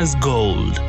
Diamonds Gold.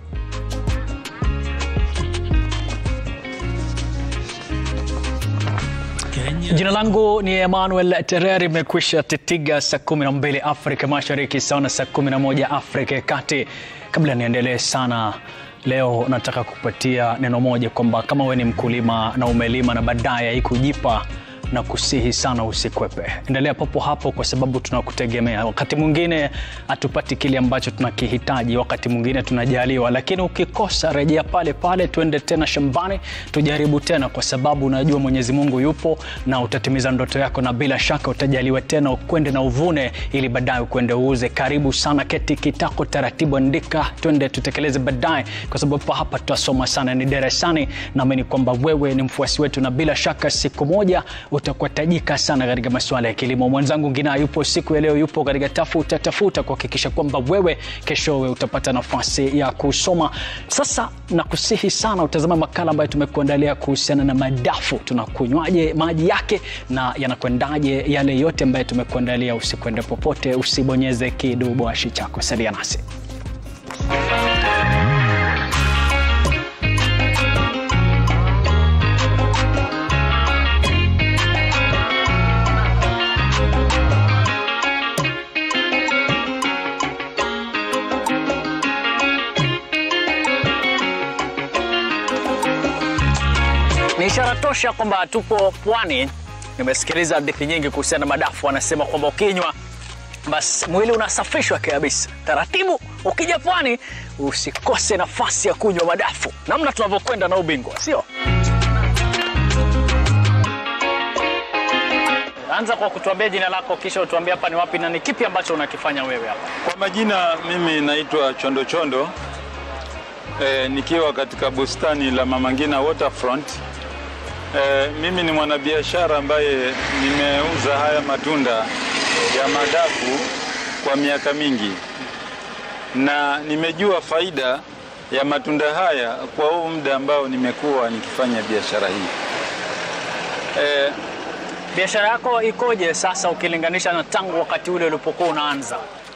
Jina langu ni Emmanuel Tereri. Imekwisha titiga saa 12 Afrika Mashariki, sawa na saa 11 Afrika ya Kati. Kabla niendelee sana, leo nataka kupatia neno moja kwamba kama we ni mkulima na umelima na baadaye haikujipa na kusihi sana usikwepe, endelea papo hapo, kwa sababu tunakutegemea. Wakati mwingine hatupati kile ambacho tunakihitaji, wakati mwingine tunajaliwa, lakini ukikosa, rejea pale pale, tuende tena shambani, tujaribu tena, kwa sababu unajua Mwenyezi Mungu yupo na utatimiza ndoto yako, na bila shaka utajaliwa tena, ukwende na uvune, ili baadaye ukwende uuze. Karibu sana, keti kitako taratibu, andika, twende tutekeleze baadaye, kwa sababu hapa tutasoma sana, ni darasani. Naamini kwamba wewe ni mfuasi wetu, na bila shaka siku moja utakuwa tajika sana katika masuala ya kilimo. Mwenzangu Ngina yupo siku ya leo, yupo katika tafuta tafuta kuhakikisha kwamba wewe keshowe utapata nafasi ya kusoma. Sasa nakusihi sana utazama makala ambayo tumekuandalia kuhusiana na madafu, tunakunywaje maji yake na yanakwendaje, yale yote ambayo tumekuandalia. Usikwende popote, usibonyeze kiduboashi chako, salia nasi. Ni ishara tosha kwamba tupo pwani. Nimesikiliza hadithi nyingi kuhusiana na madafu, wanasema kwamba ukinywa basi mwili unasafishwa kabisa. Taratibu, ukija pwani usikose nafasi ya kunywa madafu, namna tunavyokwenda na ubingwa, sio? Anza kwa kutuambia jina lako, kisha utuambie hapa ni wapi na ni kipi ambacho unakifanya wewe hapa. Kwa majina mimi naitwa Chondo Chondo e, nikiwa katika bustani la Mama Ngina Waterfront. E, mimi ni mwanabiashara ambaye nimeuza haya matunda ya madafu kwa miaka mingi na nimejua faida ya matunda haya kwa huu muda ambao nimekuwa nikifanya biashara hii. E, Biashara yako ikoje sasa ukilinganisha na tangu wakati ule ulipokuwa unaanza?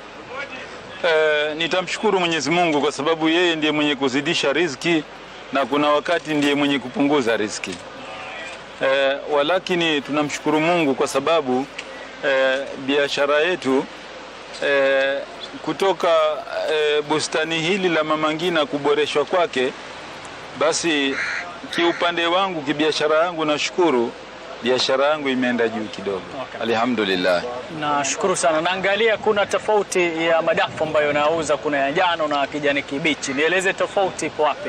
E, nitamshukuru Mwenyezi Mungu kwa sababu yeye ndiye mwenye kuzidisha riziki na kuna wakati ndiye mwenye kupunguza riziki. E, walakini tunamshukuru Mungu kwa sababu e, biashara yetu e, kutoka e, bustani hili la Mama Ngina kuboreshwa kwake, basi kiupande wangu kibiashara yangu nashukuru biashara yangu imeenda juu kidogo. Okay. Alhamdulillah. Nashukuru sana. Naangalia kuna tofauti ya madafu ambayo nauza, kuna ya njano na kijani kibichi. Nieleze tofauti ipo wapi?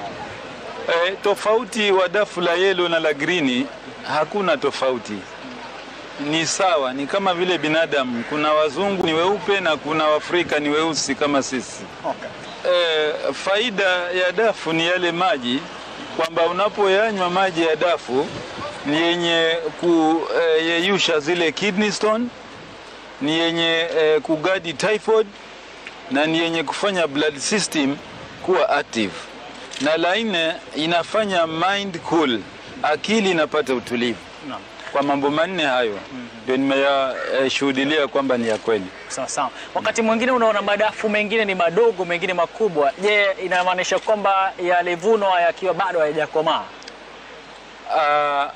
E, tofauti wa dafu la yelo na la grini hakuna tofauti, ni sawa, ni kama vile binadamu. Kuna wazungu ni weupe na kuna Waafrika ni weusi kama sisi. Okay. E, faida ya dafu ni yale maji, kwamba unapoyanywa maji ya dafu ni yenye kuyeyusha zile kidney stone, ni yenye e, kugadi typhoid na ni yenye kufanya blood system kuwa active, na la nne inafanya mind cool, akili inapata utulivu. Naam. Kwa mambo manne hayo ndio nimeyashuhudilia kwamba ni ya kweli. Sawa sawa. Wakati mwingine unaona madafu mengine ni madogo, mengine makubwa. Je, inamaanisha kwamba yalivunwa yakiwa bado hayajakomaa? Ah,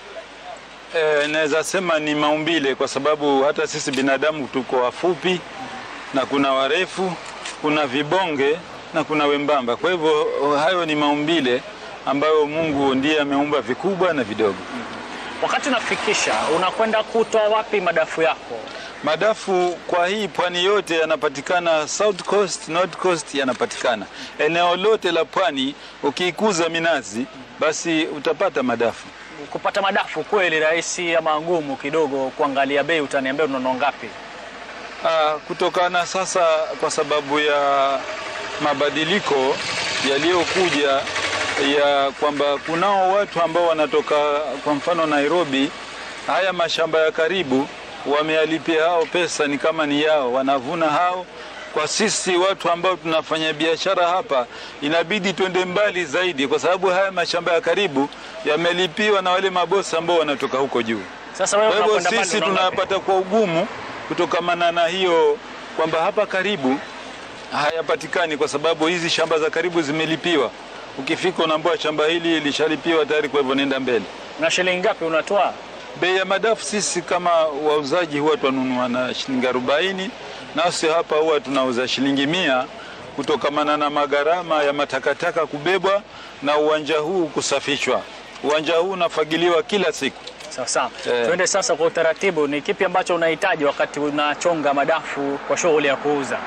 eh, naweza sema ni maumbile, kwa sababu hata sisi binadamu tuko wafupi na kuna warefu, kuna vibonge na kuna wembamba. Kwa hivyo hayo ni maumbile ambayo Mungu ndiye ameumba vikubwa na vidogo. Wakati unafikisha, unakwenda kutoa wapi madafu yako? Madafu kwa hii pwani yote yanapatikana, South Coast, North Coast yanapatikana eneo lote la pwani. Ukiikuza minazi, basi utapata madafu. Kupata madafu kweli rahisi ama ngumu kidogo? Kuangalia bei, utaniambia unanunua ngapi? Ah, kutokana sasa kwa sababu ya mabadiliko yaliyokuja ya kwamba kunao watu ambao wanatoka kwa mfano Nairobi, haya mashamba ya karibu wamealipia hao pesa, ni kama ni yao, wanavuna hao. Kwa sisi watu ambao tunafanya biashara hapa, inabidi twende mbali zaidi, kwa sababu haya mashamba ya karibu yamelipiwa na wale mabosi ambao wanatoka huko juu. Sasa wewe Kwa hivyo unakwenda sisi pale unaona ngapi? tunapata kwa ugumu kutokamana na hiyo kwamba hapa karibu hayapatikani kwa sababu hizi shamba za karibu zimelipiwa. Ukifika unaambiwa shamba hili lishalipiwa tayari, kwa hivyo nenda mbele. Na shilingi ngapi unatoa? Bei ya madafu sisi kama wauzaji huwa twanunua na shilingi arobaini, nasi hapa huwa tunauza shilingi mia kutokamana na magharama ya matakataka kubebwa na uwanja huu kusafishwa. Uwanja huu unafagiliwa kila siku. Sawa sawa. Eh. Tuende sasa kwa utaratibu, ni kipi ambacho unahitaji wakati unachonga madafu kwa shughuli ya kuuza?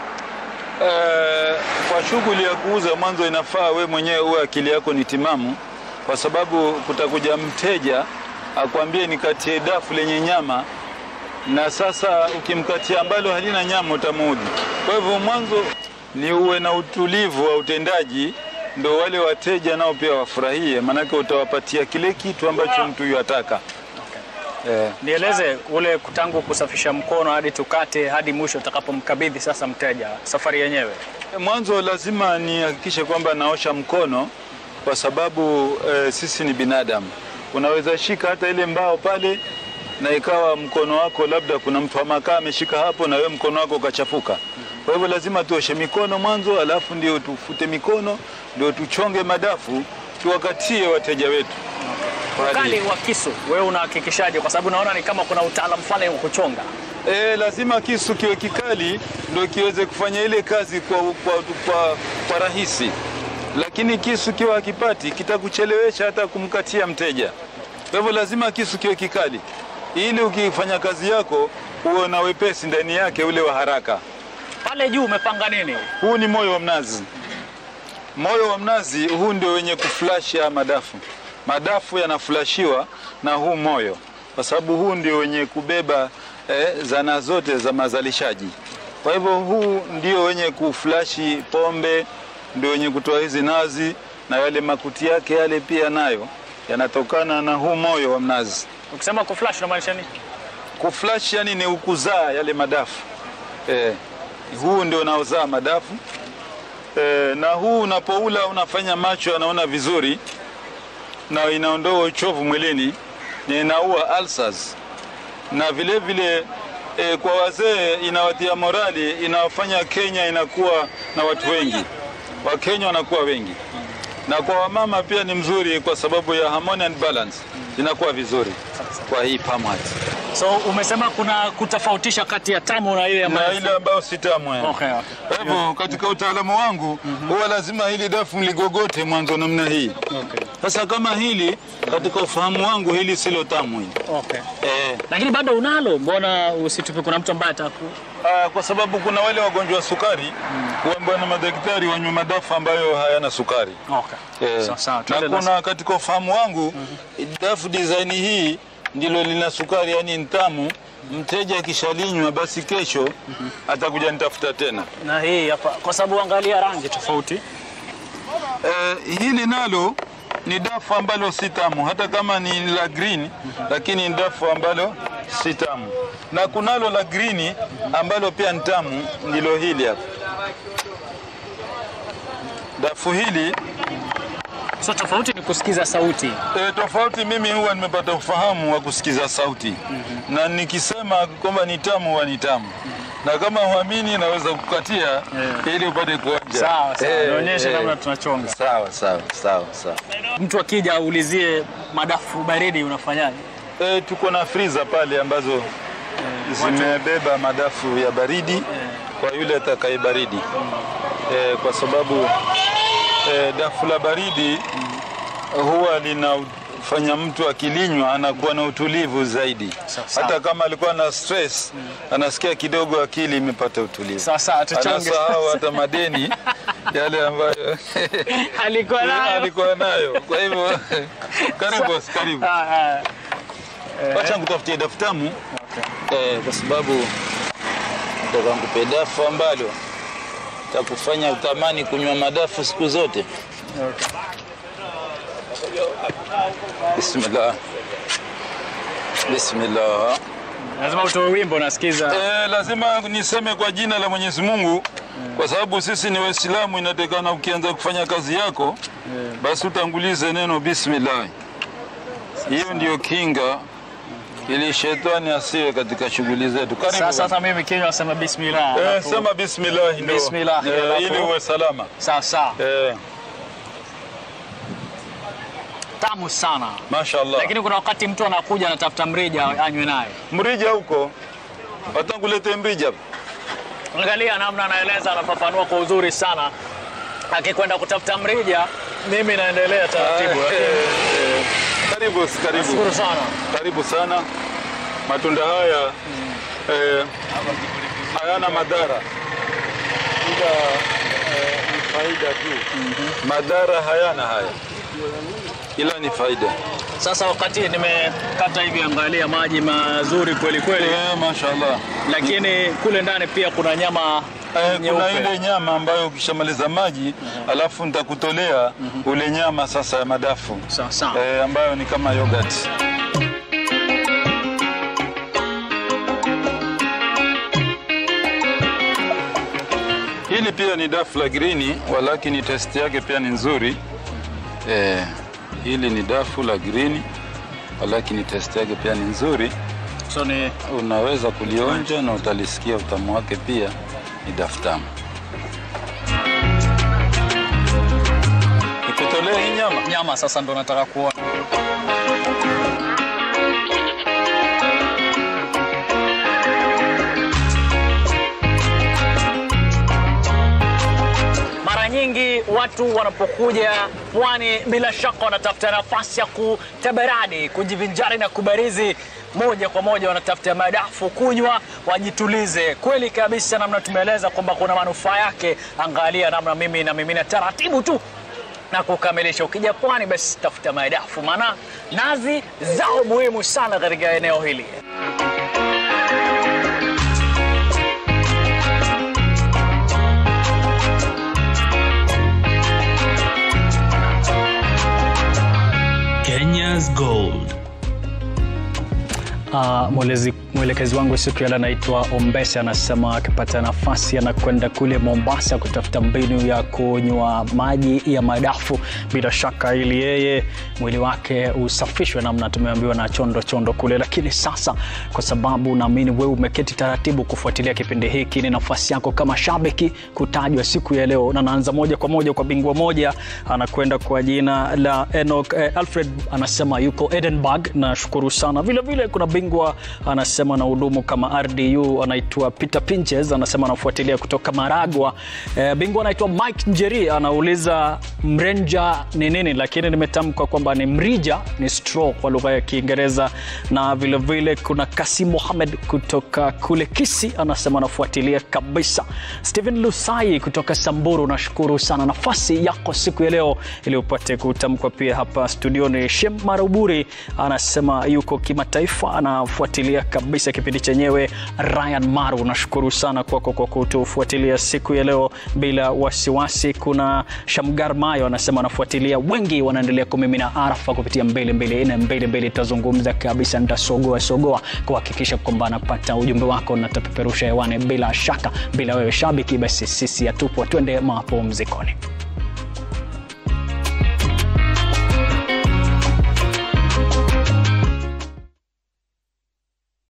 Eh, kwa shughuli ya kuuza mwanzo inafaa we mwenyewe uwe akili yako ni timamu, kwa sababu kutakuja mteja akwambie nikatie dafu lenye nyama, na sasa ukimkatia ambalo halina nyama utamuudhi. Kwa hivyo mwanzo ni uwe na utulivu wa utendaji, ndo wale wateja nao pia wafurahie, maanake utawapatia kile kitu ambacho mtu yuataka. Eh. Nieleze ule tangu kusafisha mkono hadi tukate hadi mwisho utakapomkabidhi sasa mteja, safari yenyewe. Mwanzo lazima nihakikishe kwamba naosha mkono kwa sababu e, sisi ni binadamu. Unaweza shika hata ile mbao pale na ikawa mkono wako labda kuna mtu wa makaa ameshika hapo na wewe mkono wako ukachafuka. Kwa hivyo lazima tuoshe mikono mwanzo, alafu ndio tufute mikono, ndio tuchonge madafu tuwakatie wateja wetu. Ukali wa kisu wewe unahakikishaje? Kwa sababu naona ni kama kuna utaalamu fulani wa kuchonga. E, lazima kisu kiwe kikali ndio kiweze kufanya ile kazi kwa, kwa, kwa, kwa rahisi, lakini kisu kiwa hakipati kitakuchelewesha hata kumkatia mteja. Kwa hivyo lazima kisu kiwe kikali ili ukifanya kazi yako uwe na wepesi ndani yake ule wa haraka. Pale juu umepanga nini? Huu ni moyo wa mnazi. Moyo wa mnazi huu ndio wenye kuflash ya madafu. Madafu yanaflashiwa na huu moyo, kwa sababu huu ndio wenye kubeba eh, zana zote za mazalishaji. Kwa hivyo huu ndio wenye kuflashi pombe, ndio wenye kutoa hizi nazi, na yale makuti yake yale pia nayo yanatokana na huu moyo wa mnazi. Ukisema kuflash unamaanisha nini? Kuflash yani ni ukuzaa yale madafu eh, huu ndio unaozaa madafu eh, na huu unapoula unafanya macho yanaona vizuri na inaondoa uchovu mwilini na inaua ulcers na vile vile eh, kwa wazee inawatia morali, inawafanya Kenya inakuwa na watu wengi, Wakenya wanakuwa wengi, na kwa wamama pia ni mzuri kwa sababu ya harmony and balance, inakuwa vizuri kwa hii pamat So umesema kuna kutofautisha kati ya tamu na ile na ambayo ile ambayo si tamu yani. Okay, okay. Kwa hivyo katika utaalamu wangu huwa lazima hili dafu mligogote mwanzo namna hii. Okay. Sasa kama hili katika ufahamu wangu hili silo tamu hili. Okay. Eh, Lakini bado unalo, mbona usitupe? Kuna mtu ambaye ataku ah, kwa sababu kuna wale wagonjwa wa sukari huambiwa na madaktari wanywe madafu ambayo hayana sukari. Okay. Eh, Sawa sawa. na Tuende basi. kuna katika ufahamu wangu dafu design hii ndilo lina sukari, yani ni tamu. Mteja akishalinywa basi kesho atakuja nitafuta tena. na hii hapa, kwa sababu angalia rangi tofauti. Eh, hili nalo ni dafu ambalo si tamu, hata kama ni la green, lakini ni dafu ambalo si tamu, na kunalo la green ambalo pia ni tamu, ndilo hili hapa. Dafu hili So tofauti ni kusikiza sauti. e, tofauti, mimi huwa nimepata ufahamu wa kusikiza sauti na nikisema kwamba ni tamu huwa ni tamu na kama huamini naweza kukatia ili upate kuonja. Sawa sawa, Eh, nionyeshe eh. namna tunachonga. Sawa sawa sawa sawa. Mtu akija aulizie madafu baridi unafanyaje? E, tuko na friza pale ambazo zimebeba madafu ya baridi kwa yule atakaye baridi e, kwa sababu e, dafu la baridi huwa linafanya mtu akilinywa anakuwa na utulivu zaidi. Sawa, sawa. Hata kama alikuwa na stress, anasikia kidogo akili imepata utulivu, Sawa sawa, tuchonge. anasahau hata madeni yale ambayo Alikuwa nayo. alikuwa nayo. Kwa hivyo karibu, boss, karibu. Ah, ah. Wacha nikutafutie dafu tamu eh, kwa sababu nataka nikupe dafu ambalo takufanya utamani kunywa madafu siku zote. Okay. Bismillah, bismillah. Lazima utoe wimbo nasikiza. Eh, lazima niseme kwa jina la Mwenyezi Mungu kwa sababu sisi ni Waislamu, inatakana ukianza kufanya kazi yako basi utangulize neno bismillah. Hiyo ndiyo kinga ili shetani asiwe katika shughuli zetu. Karibu Sasa bwana. hata mimi kinywa sema bismillah. Eh, alafu- sema bismillah ndio. Bismillah, Eh, alafu- ili uwe salama. Sawa sawa. Eh, Tamu sana. mashaallah. Lakini kuna wakati mtu anakuja anatafuta mrija anywe naye. Mrija huko. Watanguletee mrija. Angalia namna anaeleza, anafafanua kwa uzuri sana. Akikwenda kutafuta mrija, mimi naendelea taratibu. Eh, eh, Karibu, karibu. Nashukuru sana. Karibu sana. Matunda haya eh, hayana madhara, ila eh, ni faida tu. Madhara hayana haya, ila ni faida. Sasa wakati nimekata hivi, angalia maji mazuri kweli kweli, Eh, mashaallah. lakini kule ndani pia kuna nyama Eh, kuna nyeupe. ile nyama ambayo ukishamaliza maji alafu nitakutolea ule nyama sasa ya madafu Sawa sawa. eh, ambayo ni kama yogurt. Hili pia ni dafu la grini, walakini test yake pia ni nzuri. Eh, hili ni dafu la grini, walakini test yake pia ni nzuri. So ni Unaweza kulionja na utalisikia utamu wake pia ni dafu tamu. Nikutolee hii nyama? nyama, sasa ndo nataka kuona. Mara nyingi watu wanapokuja pwani, bila shaka wanatafuta nafasi ya kutabarani, kujivinjari na kubarizi moja kwa moja, wanatafuta madafu kunywa, wajitulize. Kweli kabisa, namna tumeeleza kwamba kuna manufaa yake. Angalia namna mimi na mimina taratibu tu na kukamilisha. Ukija pwani, basi tafuta madafu, maana nazi zao muhimu sana katika eneo hili. Kenya's Gold. Uh, mwelezi, mwelekezi wangu siku ya leo anaitwa Ombese, anasema akipata nafasi anakwenda kule Mombasa kutafuta mbinu ya kunywa maji ya madafu, bila shaka ili yeye mwili wake usafishwe, namna tumeambiwa na chondo chondo kule. Lakini sasa, kwa sababu naamini wewe umeketi taratibu kufuatilia kipindi hiki, ni nafasi yako kama shabiki kutajwa siku ya leo, na naanza moja kwa moja kwa bingwa moja, anakwenda kwa jina la Enoch eh, Alfred, anasema yuko Edinburgh. Nashukuru sana. Vile vile kuna bingwa anasema na hudumu kama RDU, anaitwa Peter Pinches, anasema anafuatilia kutoka Maragwa. Eh, bingwa anaitwa Mike Njeri, anauliza mrenja ni nini, lakini nimetamka kwamba ni mrija, ni straw kwa lugha ya Kiingereza. Na vile vile kuna Kasim Mohamed kutoka kule Kisi, anasema anafuatilia kabisa. Stephen Lusai kutoka Samburu, nashukuru sana nafasi yako siku ya leo ili upate kutamkwa pia hapa studioni. Shem Maruburi anasema yuko kimataifa, anafuatilia kabisa kipindi chenyewe. Ryan Maru, nashukuru sana kwako kwa kutufuatilia siku ya leo bila wasiwasi. Kuna Shamgar Mayo anasema anafuatilia, wengi wanaendelea kumimina arafa kupitia mbili mbili nne mbili mbili. Tazungumza kabisa, nitasogoa sogoa kuhakikisha kwamba anapata ujumbe wako na tapeperusha hewani bila shaka. Bila wewe shabiki, basi sisi hatupo, twende mapumzikoni.